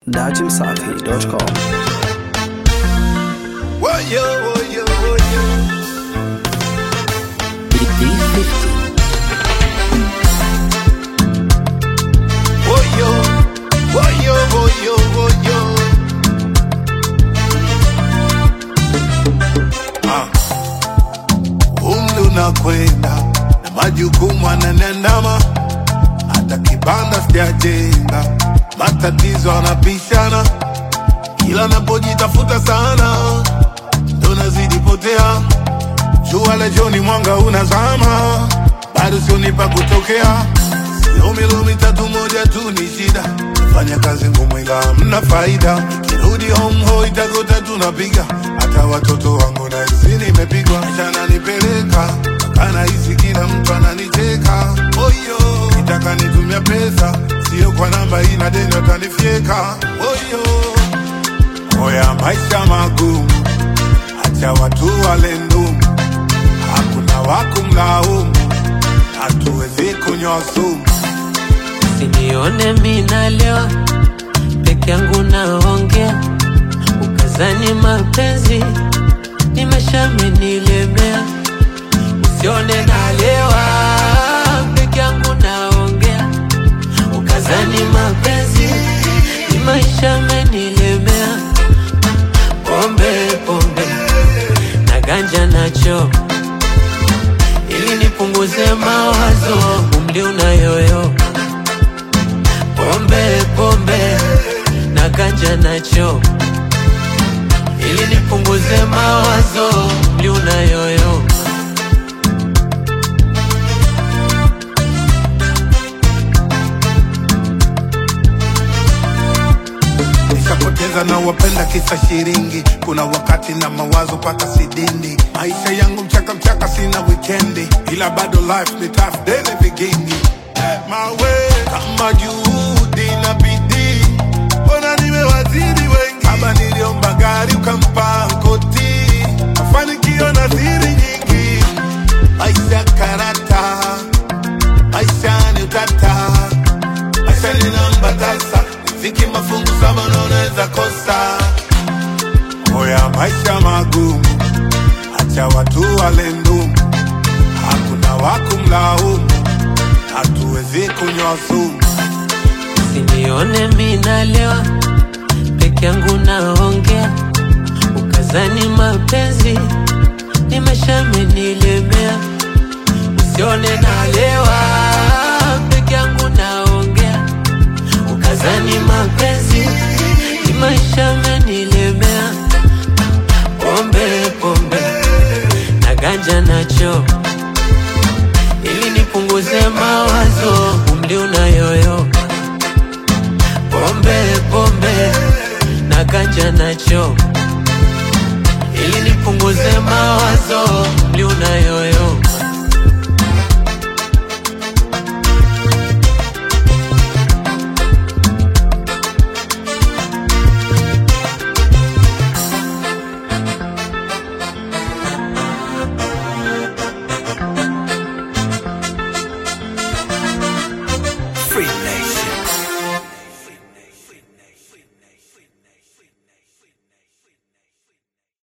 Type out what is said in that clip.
datimsafi.com. Woyo, woyo, woyo. Woyo, woyo, woyo, woyo. Ah. Umri unakwenda na majukumu ananandama, hata kibanda sijajenga, matatizo anapishana, kila napojitafuta sana ndo nazidi potea. Jua la jioni mwanga unazama, bado sioni pa kutokea. Sio milo mitatu moja tu ni shida, fanya kazi ngumu ila hamna faida. Kirudi home ho itagota tunapiga, hata watoto wangu na hisi nimepigwa. Maisha nanipeleka kana hisi kila mtu ananicheka. Oyo, nitaka nitumia pesa, sio kwa namba hii na deni watanifyeka. Oyo, oya maisha magumu acha watu wale ndumu, hakuna wakumlaumu, hatuwezi kunywa sumu. Sinione mina leo peke yangu naongea, ukazani mapenzi nimeshamenilemea. Usione nalewa peke yangu naongea, ukazani mapenzi nimeshamenilemea. Pombe pombe na ganja nacho ili nipunguze mawazo, umri unayoyo pombe pombe na ganja nacho ili nipunguze mawazo mli unayoyo Nishapoteza na wapenda kisa shiringi, kuna wakati na mawazo paka sidindi. Maisha yangu mchaka mchaka, sina wikendi, ila bado life ni tough daily beginning. Mawe kama juhudi na bidii, mbona nimewazidi wengi. Kama niliomba gari ukampa koti, mafanikio na siri nyingi. Maisha karata, maisha ni utata maisha ni namba tasa, riziki mafungu saba na unaweza kosa. Oya, maisha magumu, acha watu wale ndumu, hakuna wakumlaumu, hatuwezi kunywa sumu. Sinione mina leo peke yangu naongea, ukazani mapenzi nimeshamenilemea. Usione nalewa peke yangu naongea, ukazani mapenzi nimeshamenilemea. Pombe pombe na ganja nacho ili nipunguze mawazo, umri unayoyo pombe pombe na ganja nacho ili nipunguze mawazo mli unayo